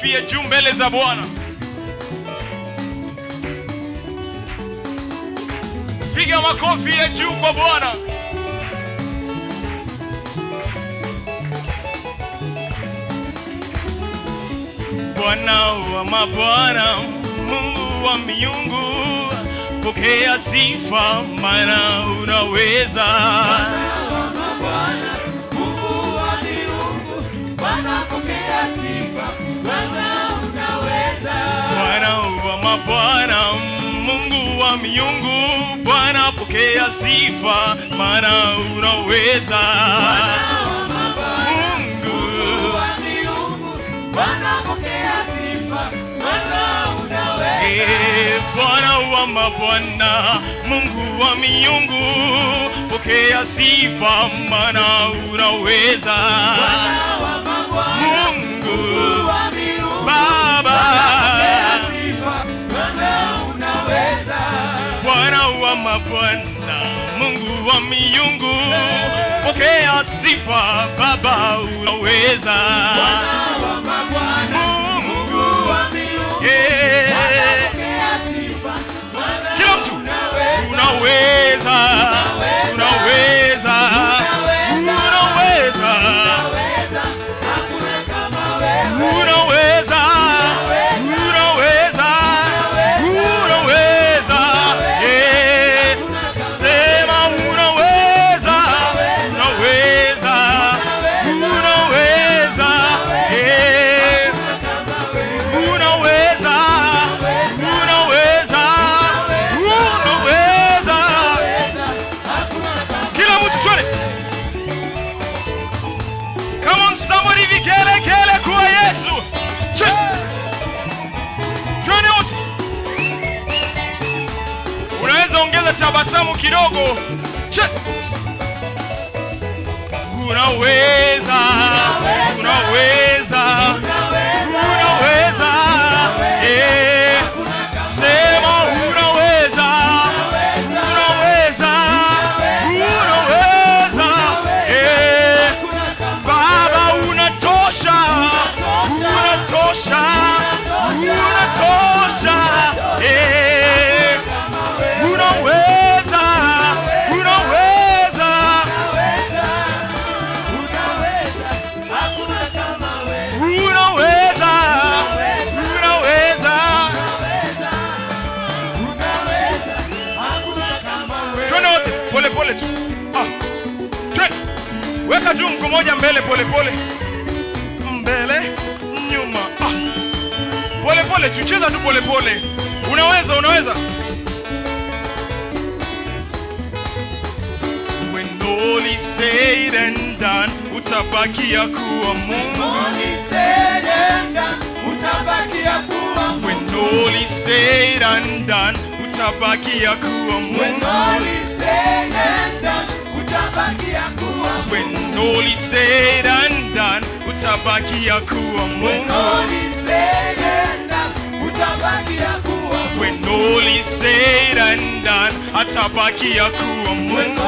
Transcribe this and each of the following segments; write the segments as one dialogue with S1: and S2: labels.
S1: makofi ya juu mbele za Bwana. Piga makofi ya juu kwa Bwana. Bwana wa mabwana, Mungu wa miungu, pokea sifa, maana unaweza. Bwana wa mabwana, Mungu wa miungu, Bwana pokea sifa, maana unaweza. Mungu Eh, Bwana wa mabwana, Mungu wa miungu, pokea sifa, maana unaweza. Mungu Baba, Bwana wa mabwana, Mungu wa miungu, pokea sifa, Baba unaweza. Mungu yeah. Kila mtu unaweza, unaweza, unaweza, unaweza, unaweza, unaweza, yeah. Sema unaweza, unaweza, unaweza, yeah. Unaweza, unaweza, unaweza. Kila mtu swali. Come on somebody vikele kele kwa Yesu. Che. Twende wote. Unaweza ongeza tabasamu kidogo. Che. Unaweza, unaweza, unaweza, eh. Sema unaweza, unaweza, unaweza, eh. Baba unatosha, unatosha, unatosha, eh. Unaweza, unaweza, unaweza, unaweza. Twende wote pole pole tu. Ah. Twende. Weka juu mguu moja mbele pole pole. Mbele, nyuma. Ah. Pole pole tu, cheza tu pole pole. Unaweza, unaweza. When all is said and done, utabakia kuwa Mungu. When all is said and done, utabakia kuwa Mungu. When all is said and done, utabakia kuwa Mungu. When all is said and done, utabakia kuwa Mungu. When all is said and done, atabakia kuwa Mungu. When all is said and done, atabakia kuwa Mungu.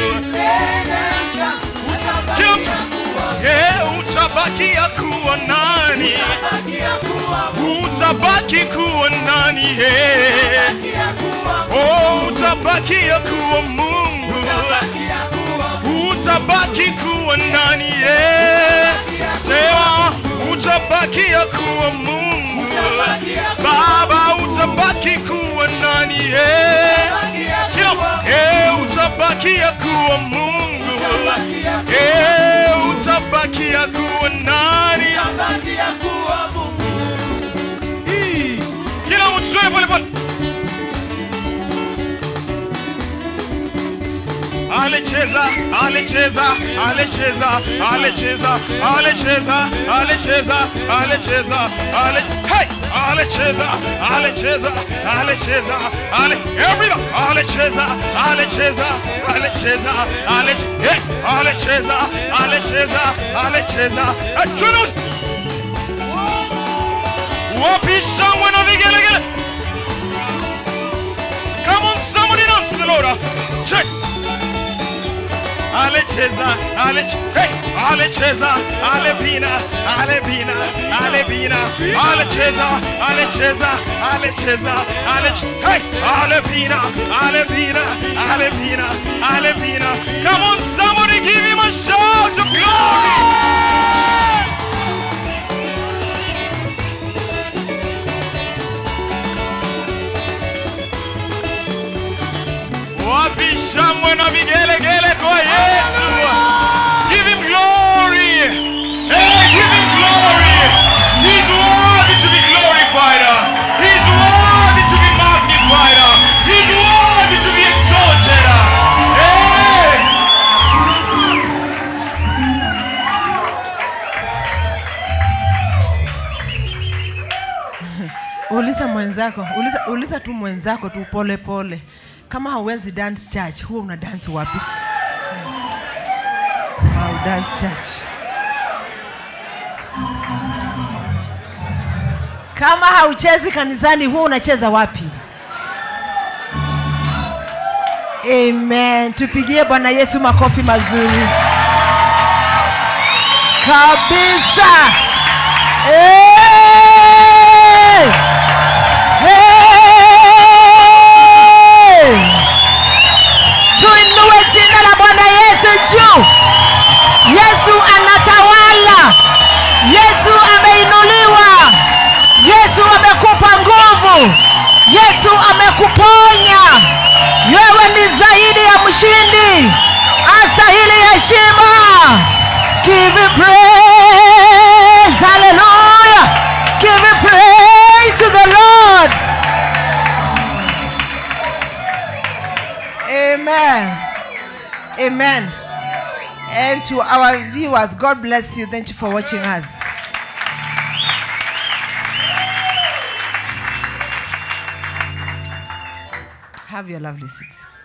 S1: Kila mtu, eh, utabakia kuwa nani? Utabaki kuwa nani? eh? Oh, utabakia kuwa Mungu. Utabaki kuwa nani? eh? Sema utabakia kuwa Mungu. Baba utabaki kuwa nani? eh? Kila eh, utabakia kuwa Mungu. Eh, utabakia kuwa nani? Hii. Kila mtu zoe pole pole. Alicheza, alicheza, alicheza, alicheza, alicheza, alicheza, alicheza, ale hey, alicheza, alicheza, alicheza, ale everybody, alicheza, alicheza, alicheza, alicheza, hey, alicheza, alicheza, alicheza, hey, twende. Wapi shangwe na vigelegele? Come on, somebody dance to the Lord. Check. Ale amecheza aleche- hey, amecheza alepina alepina alepina alecheza alecheza alecheza alech hey alepina alepina alepina alepina come on somebody give him a shout of glory wapi shangwe na vigelegele kwa yesu give him glory hey, give him glory he's worthy to be glorified he's worthy to be magnified he's worthy to be exalted hey.
S2: uliza mwenzako uliza, uliza tu mwenzako tu pole pole kama hauwezi dance church huwa una dance wapi au dance church kama hauchezi kanisani huwa unacheza wapi amen tupigie bwana yesu makofi mazuri kabisa hey! Hey! tuinue jina la bwana yesu juu yesu anatawala yesu ameinuliwa yesu amekupa nguvu yesu amekuponya wewe ni zaidi ya mshindi astahili heshima give him praise hallelujah give him praise to the lord amen amen and to our viewers god bless you thank you for watching us have your lovely seats